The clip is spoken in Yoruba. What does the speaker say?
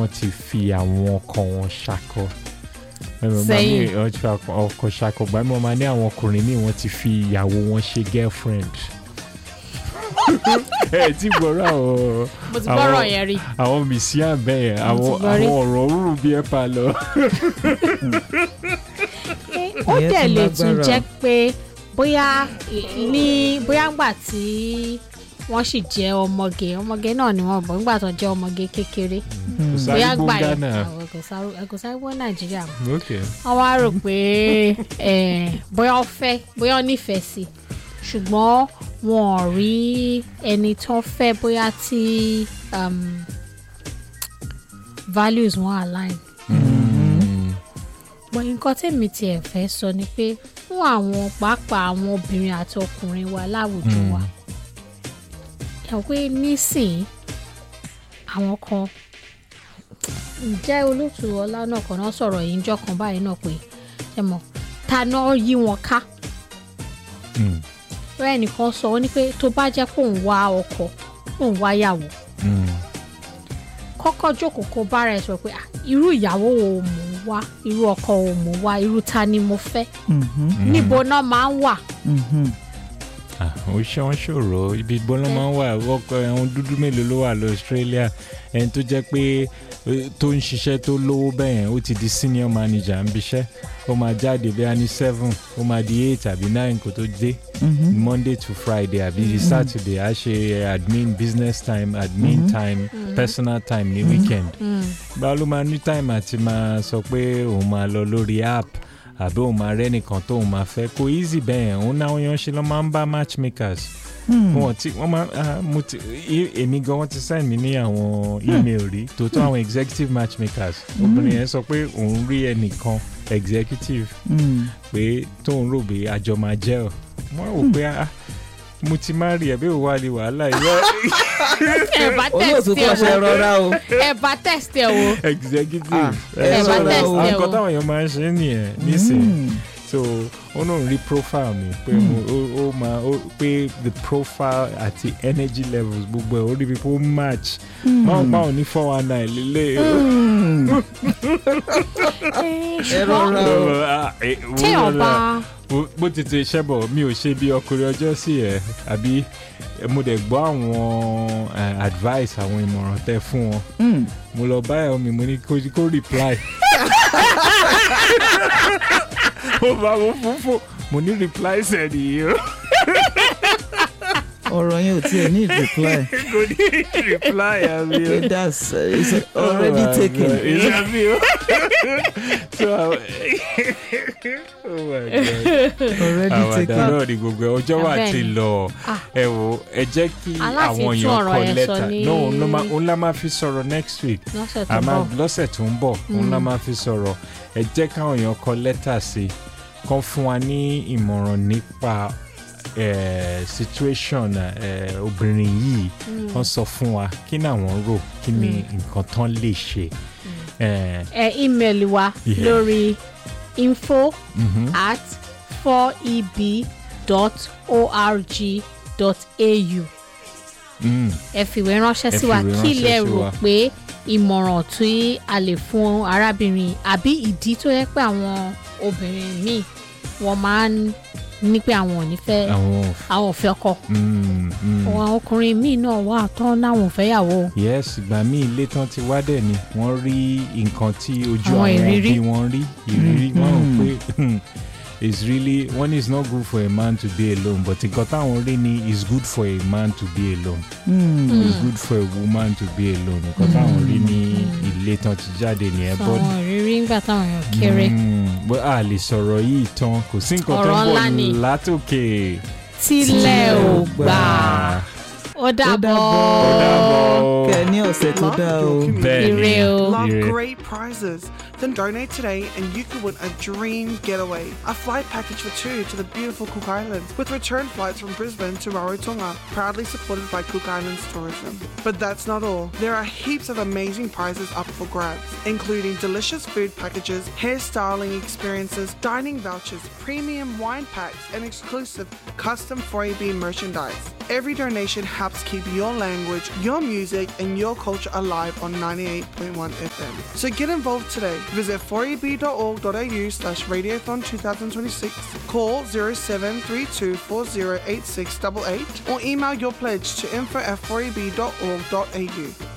wọ́n ti fi àwọn ọkọ wọn ṣakọ ẹ̀rọ máa ní Sẹ́yìn. wọ́n ti fi ọkọ- ọkọ ṣakọ gbà mí wọ́n máa ní àwọn ọkùnrin míì wọ́n ti fi ìyàwó wọn ṣe girlfriend ẹ ti gbọ́rọ̀ àwọn mo ti Àwọn- gbọ́rọ̀ yẹn rí àwọn mìsíà bẹ́ẹ̀ Mo àwọn ti gbọ́ rí. àwọn ọ̀rọ̀ rúrù bí ẹ pa lọ. ó Ìyẹn dẹ̀ tún lè tún lágbára. jẹ́ pé bóyá i- ní bóyá ńgbà tí wọ́n sì jẹ́ ọmọge ọmọge náà ni wọ́n bọ̀ nígbà tó jẹ́ ọmọge kékeré kò bóyá sáré gbà yẹn gbóngánà àwọn kò sáré- kò sáré gbọ́ nàìjíríà mọ́. ok wọ́n wá rò pé eh, bóyá ó fẹ́ bóyá ó nífẹ̀ẹ́ sí ṣùgbọ́n wọn ò rí ẹni tó fẹ́ bóyá tí um, values wọn align. bọ̀ nǹkan tèmi tiẹ̀ fẹ́ sọ ni pé fún àwọn pàápàá àwọn obìnrin àti ọkùnrin wa láwùjọ Mm. wa ẹ̀ pé nísìnyí àwọn kan ǹjẹ́ olóòtú ọlá náà kan náà sọ̀rọ̀ yìí ńjọ́ kan báyìí náà pé ẹ mọ̀ ta náà yí wọn ká Mm, bẹ́ẹ̀ nìkan sọ ó ní pé tó bá jẹ́ kó ń wá ọkọ kó ń wá yàwó mm, kọ́kọ́ jókòó kó bára ẹ̀ sọ pé "Ah, irú ìyàwó wo mò ń wá irú ọkọ wo mò ń wá irú ta ni mo fẹ́ Mhm, níbo náà máa ń wà mhm. ah, ó ṣe wọn ṣòro ibi ìgbóná máa ń wà ọkọ ẹ̀hún dúdú mélòó ló wà lọ Australia ẹni tó jẹ́ pé eh, tó ń ṣiṣẹ́ tó lówó bẹ́yẹn ó ti di senior manager ń biṣẹ́ ó máa jáde bí a ní seven ó máa di eight àbí nine kó tó dé Mhm. Monday to Friday àbí Saturday á ṣe admin business time admin time personal time ní weekend báwo ló máa ní time àti máa sọ pé òun máa lọ lórí app àbí òun máa rẹ́nìkan tóun máa fẹ́ kó easy bẹ́ẹ̀ òun náà yan ṣe lọ́ máa ń bá matchmakers Hmm. wọn ti wọn máa ah, mo ti e- èmi gan wọn ti send mi ní àwọn email rí tòótọ́ àwọn executive matchmakers obìnrin yẹn sọ pé òun rí ẹnìkan executive Hmm. pé tóun rò pé àjọ máa jẹ́ ọ̀ wọ́n rò pé ah, mo ti máa rí ẹ̀bí òwò àlè wàhálà ìwọ ẹ bá olóòtú tẹ̀sí ẹ̀ kọ́ṣẹ́ wò rọra o. ẹ bá tẹ̀sí ẹ̀ wò executive Ah, ẹ ẹ bá sọ̀rọ̀ test àwọn ẹ nǹkan o. táwọn èèyàn máa ń ṣe nìyẹn nísìnyí Hmm. so ó náà rí profile mi pé mo ó ó máa ó pé the profile àti energy levels gbogbo ẹ̀ ó rí bí pé ó match máa ń pa òní four one nine lélẹ̀ Hmm. ẹ rọra o. Ah, eh, tí wúlò ọba náà. Bó- bó ti ti ṣẹ́ bọ̀ mi ò ṣe bí ọkùnrin ọjọ́ sí ẹ̀ àbí eh, mo dẹ̀ gbọ́ àwọn eh, advice àwọn ìmọ̀ràn tẹ fún wọn Hmm. mo lọ bá ẹ̀ mi mo ní kó kó reply mo bá mo fún fún mo ní reply sẹ́ni yìí o ọ̀rọ̀ yẹn ò tiẹ̀ ní reply. kò ní reply àmì o. Okay, that's uh, it's already Oh my taken. God, is that me? so, I- oh my God. already àwàdà taken. náà ni gbogbo ẹ ọjọ́ wà Bẹ́ẹ̀ ti ni. lọ Ah. ẹ wo ẹ jẹ́ kí Aláti àwọn tún èèyàn ọ̀rọ̀ kọ yẹn sọ lẹ́tà ní- no òun ló máa- òun la máa fi sọ̀rọ̀ next week lọ́sẹ̀ tó a máa bọ̀ lọ́sẹ̀ tó ń bọ̀ òun la máa fi sọ̀rọ̀ ẹ jẹ́ káwọn èèyàn kọ lẹ́tà sí kán fún wa ní ìmọ̀ràn nípa eh, situation eh, obìnrin yìí kán sọ fún wa kí ni àwọn rò kí ni nǹkan tán lè ṣe. Eh, ẹ ímeèlì wa Yeah. lórí info mhm. at 4eb.org.au Mm. ẹ fìwé ránṣẹ́ Ẹ sí wa fìwé kí ránṣẹ́ lẹ sí rò wa. pé ìmọ̀ràn tí a lè fún arábìnrin àbí ìdí tó yẹ pé àwọn obìnrin míì wọ́n máa ń ní pé àwọn ò ní fẹ́ àwọn ò àwọn ò fẹ́ ọkọ Mm, mm. àwọn ọkùnrin míì náà wà tán láwọn ò fẹ́ yàwó yes ìgbà míì ilé tán ti wá dẹ̀ ni wọ́n rí nǹkan tí ojú Àwọn àwọn ìrírí. bí wọ́n rí ìrírí Mm. wọ́n rò pé hmm, it's really one is not good for a man to be alone but nǹkan táwọn rí ni is good for a man to be alone Hmm. is good for a woman to be alone nǹkan táwọn rí ní ilé tán ti jáde nìyẹn sọ but àwọn ìrírí ńgbà táwọn èèyàn kéré Mm, but a lè sọ̀rọ̀ yìí tán kò sí nǹkan tó Ọ̀rọ̀ ń ńlá ni. bọ̀ látòkè. tílẹ̀ ò gbà ó ó dàbọ̀ dàbọ̀. Ó dàbọ̀. kẹ́ ẹ ní ọ̀sẹ̀ tó Love dáa your o. community. Bẹ́ẹ̀ ni. Ire o. Love Ire. great prizes. Then donate today and you could win a dream getaway. A flight package for two to the beautiful Cook Islands with return flights from Brisbane to Rarotonga, proudly supported by Cook Islands Tourism. But that's not all. There are heaps of amazing prizes up for grabs, including delicious food packages, hairstyling experiences, dining vouchers, premium wine packs, and exclusive custom 4AB merchandise. Every donation helps keep your language, your music, and your culture alive on 98.1 FM. So get involved today. Visit 4eb.org.au slash radiothon 2026, call 0732 408688 or email your pledge to info at 4eb.org.au.